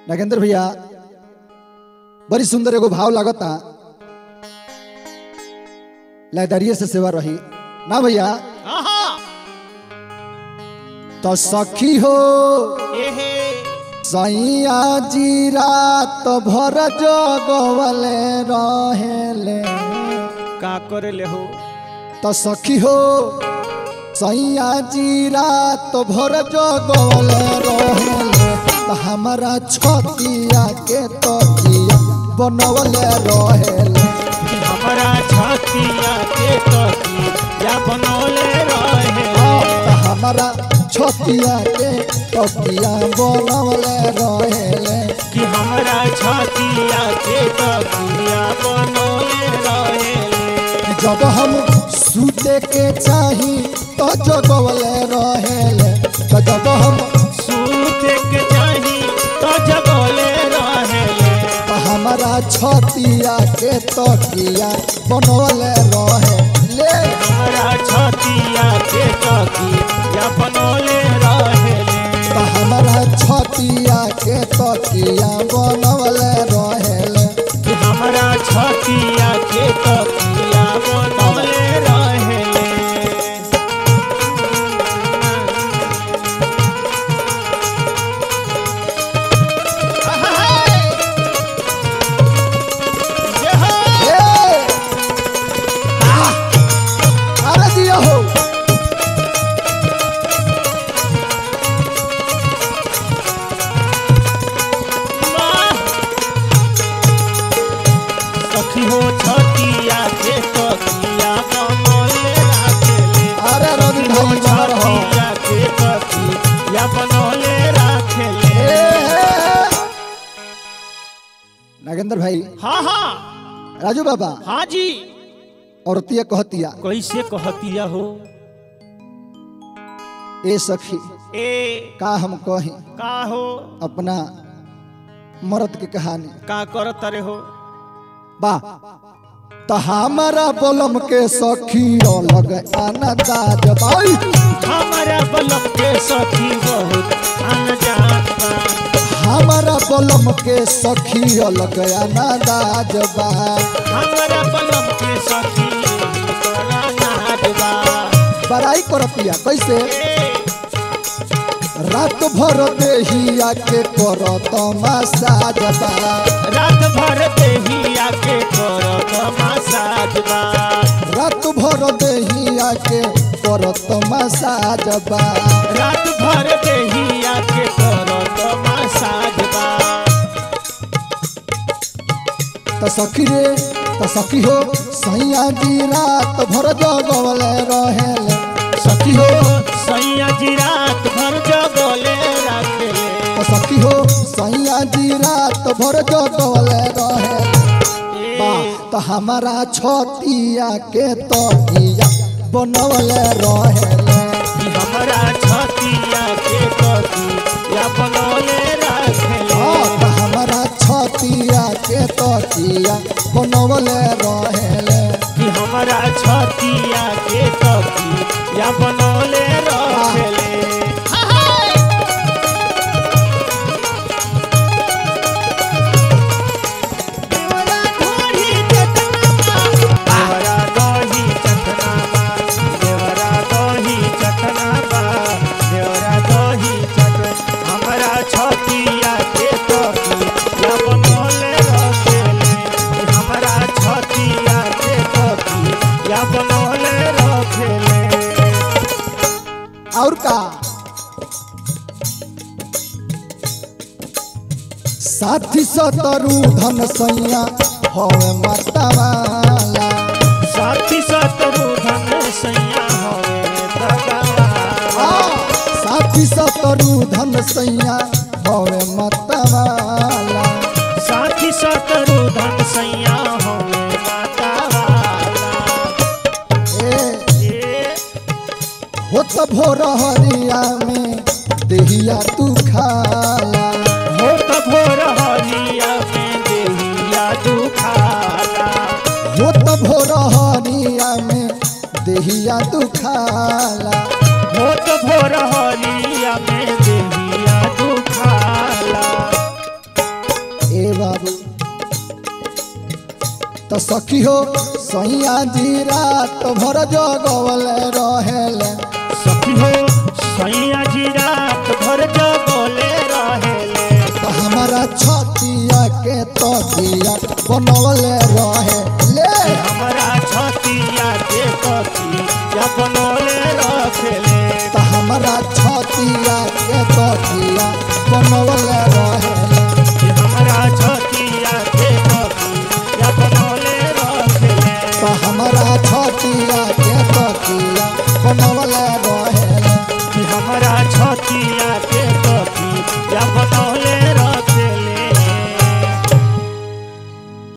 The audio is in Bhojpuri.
नागेंद्र भैया बड़ी सुंदर एगो भाव लागता लयदारिये से सेवा रही ना भैया आहा तो सखी हो एहे सैया जी रात भर जगवले रहेले का करे ले हो तो सखी हो सैया जी रात भर जगवले रहेले तो हमारा छतिया के तकिया बनवले रहेले कि हमरा छतिया के तकी या बनौले रहे तो हमारा छतिया के तकिया बनवले रहेले कि हमरा छतिया के तकिया बनौले रहे जब हम सूते के चाही तो जगवले रहेले तो जब हम सूत के चाही तो जगोले रहे तो हमारा छतिया के तकिया बनवले रहेले हमरा छतिया के तकिया बनौले रहे तो हमारा छतिया के तकिया बनवले रहेले कि हमरा छतिया के तकिया बनौले रहे ए! आह! अरे दिया हो सखी हो छतिया के तकिया बनौले राखेले अरे रवि हो भाई बाहर हो छतिया के तकिया बनौले राखेले ए, ए, ए! नागेंद्र भाई हाँ हाँ राजू बाबा हाँ जी औरतिया कहतिया कैसे कहतिया हो ए सखी ए का हम कही का हो अपना मर्द की कहानी का करत रे हो बा तो हमारा बोलम के सखी अलग अनदाज भाई हमारा बलम के सखी बहुत अनजान बा हमारा बोलम के सखी अलग अनदाज बा हमारा बलम के सखी तोरा नाज बा बड़ाई करतिया कैसे ए रात भर देहिया के करत मसाज बा रात भर देहिया के करत मसाज बा रात भर देहिया के करत मसाज बा रात भर देहिया के करत मसाज बा त सखी रे त सखी हो सैया जी रात भर जगवले रहेले सखी हो सैया जी रात भर जगले रखेले त सखी हो सैया जी रात भर जगवले रहेले बा त हमारा छतिया के तकिया बनवले रहेले कि हमरा छतिया के कथी या बनौले रखेले हाँ, त हमारा छतिया के तकिया बनवले रहेले कि हमरा छतिया के कथी या बनौले रखेले देवरा दही चटना बा देवरा दही चटना बा देवरा दही चट हमरा छतिया के कथी या बनौले रखेले हमरा छतिया के कथी या बनौले रखेले और का साथी सतरु धन सैया हवे मतवाला साथी सतरु धन सैया होवे दगावा हाँ, साथी सतरु धन सैया हवे मतवाला साथी सतरु धन सैया होवे माता वाला ए ए होत भोर हरिया में देहिया तू खाला हो त भोर हरिया में देहिया दुखाला होत भोर हरिया में देहिया तू खाला हो त भोर हरिया में देहिया दुखाला तो सखी हो सैया जी रात भर जगवले रहेले सखी हो सैया जी रात भर जगोले रहेले तो हमारा छतिया के तकिया बनवले रहेले हमरा छतिया के कथी या बनोले रखेले तो हमारा छतिया के तकिया बनवले रहेले कि हमरा छतिया के कथी या बनोले रखेले तो हमारा छतिया के तकिया बनवले